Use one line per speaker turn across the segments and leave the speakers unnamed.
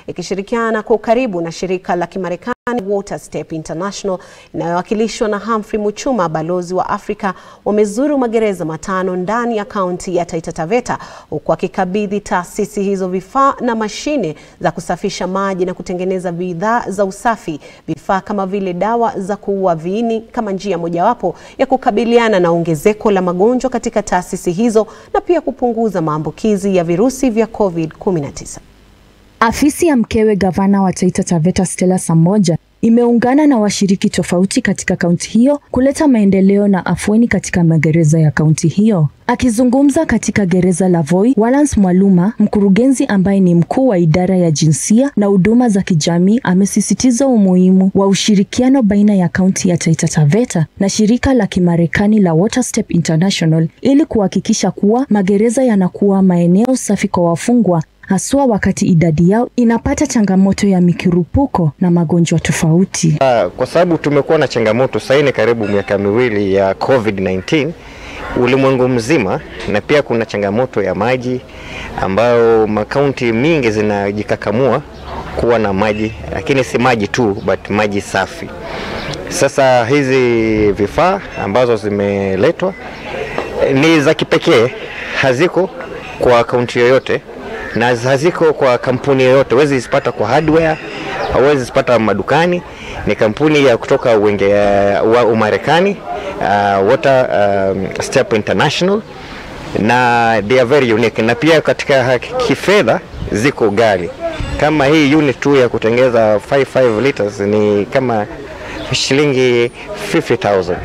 ikishirikiana kwa ukaribu na shirika la Kimarekani Waterstep International inayowakilishwa na Humphrey Muchuma, balozi wa Afrika, wamezuru magereza matano ndani ya kaunti ya Taita Taveta huku akikabidhi taasisi hizo vifaa na mashine za kusafisha maji na kutengeneza bidhaa za usafi, vifaa kama vile dawa za kuua viini kama njia mojawapo ya kukabiliana na ongezeko la magonjwa katika taasisi hizo na pia kupunguza maambukizi ya virusi vya COVID-19.
Afisi ya mkewe gavana wa Taita Taveta Stella Samoja imeungana na washiriki tofauti katika kaunti hiyo kuleta maendeleo na afueni katika magereza ya kaunti hiyo. Akizungumza katika gereza la Voi, Walance Mwaluma, mkurugenzi ambaye ni mkuu wa idara ya jinsia na huduma za kijamii, amesisitiza umuhimu wa ushirikiano baina ya kaunti ya Taita Taveta na shirika la Kimarekani la Waterstep International ili kuhakikisha kuwa magereza yanakuwa maeneo safi kwa wafungwa haswa wakati idadi yao inapata changamoto ya mikirupuko na magonjwa tofauti.
Uh, kwa sababu tumekuwa na changamoto sasa ni karibu miaka miwili ya COVID-19 ulimwengu mzima, na pia kuna changamoto ya maji ambayo makaunti mingi zinajikakamua kuwa na maji, lakini si maji tu but maji safi. Sasa hizi vifaa ambazo zimeletwa ni za kipekee, haziko kwa kaunti yoyote na haziko kwa kampuni yoyote, huwezi zipata kwa hardware, hauwezi zipata madukani. Ni kampuni ya kutoka uenge wa Umarekani, uh, Water um, Step International na they are very unique, na pia katika kifedha ziko ghali. Kama hii unit tu ya kutengeza 55 liters ni kama shilingi 50000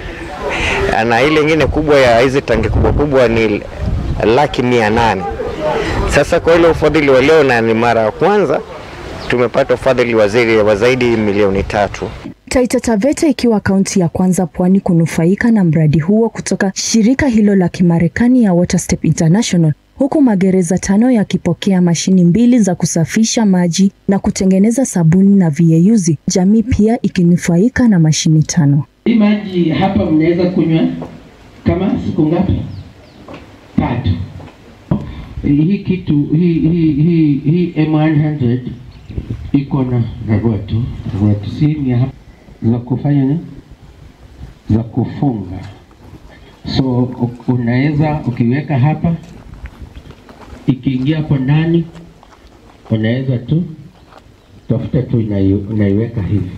na ile ingine kubwa ya hizi tangi kubwa kubwa ni laki mia nane. Sasa kwa ile ufadhili wa leo, na ni mara ya kwanza tumepata ufadhili waziri wa zaidi milioni tatu.
Taita Taveta ikiwa kaunti ya kwanza pwani kunufaika na mradi huo kutoka shirika hilo la Kimarekani ya Waterstep International, huku magereza tano yakipokea mashini mbili za kusafisha maji na kutengeneza sabuni na viyeyuzi, jamii pia ikinufaika na mashini tano.
Hii maji hapa mnaweza kunywa kama siku ngapi? Tatu. Hii kitu hii hii hii hii M100 iko na ragua tu ragua tu, si ni hapa za kufanya ni za kufunga, so unaweza ukiweka hapa, ikiingia hapo ndani, unaweza tu tafuta tu unaiweka hivi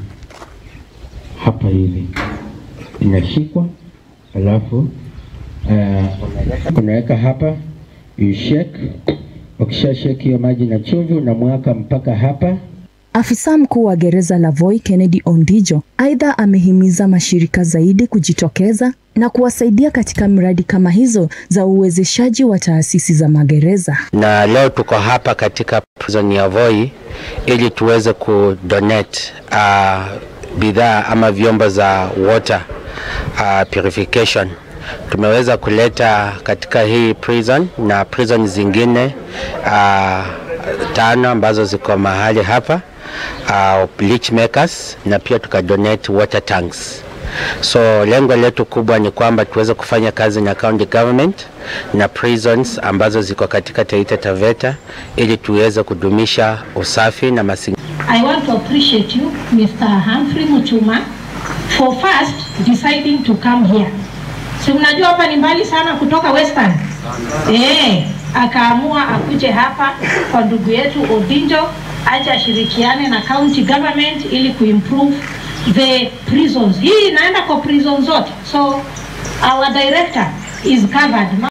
hapa hivi, inashikwa alafu uh, unaweka hapa you shake. Ukisha shake hiyo maji na chumvi unamwaka mpaka hapa.
Afisa mkuu wa gereza la Voi Kennedy Ondijo aidha amehimiza mashirika zaidi kujitokeza na kuwasaidia katika miradi kama hizo za uwezeshaji wa taasisi za magereza.
Na leo tuko hapa katika prison ya Voi ili tuweze kudonate uh, bidhaa ama vyombo za water uh, purification tumeweza kuleta katika hii prison na prison zingine uh, tano ambazo ziko mahali hapa uh, bleach makers na pia tukadonate water tanks. So lengo letu kubwa ni kwamba tuweze kufanya kazi na county government na prisons ambazo ziko katika Taita Taveta ili tuweze kudumisha usafi na mazingira.
I want to appreciate you Mr. Humphrey Muchuma for first deciding to come here. Si unajua hapa ni mbali sana kutoka Western. Eh, akaamua akuje hapa kwa ndugu yetu Odinjo aje ashirikiane na county government ili kuimprove the prisons. Hii inaenda kwa prison zote. So our director is covered.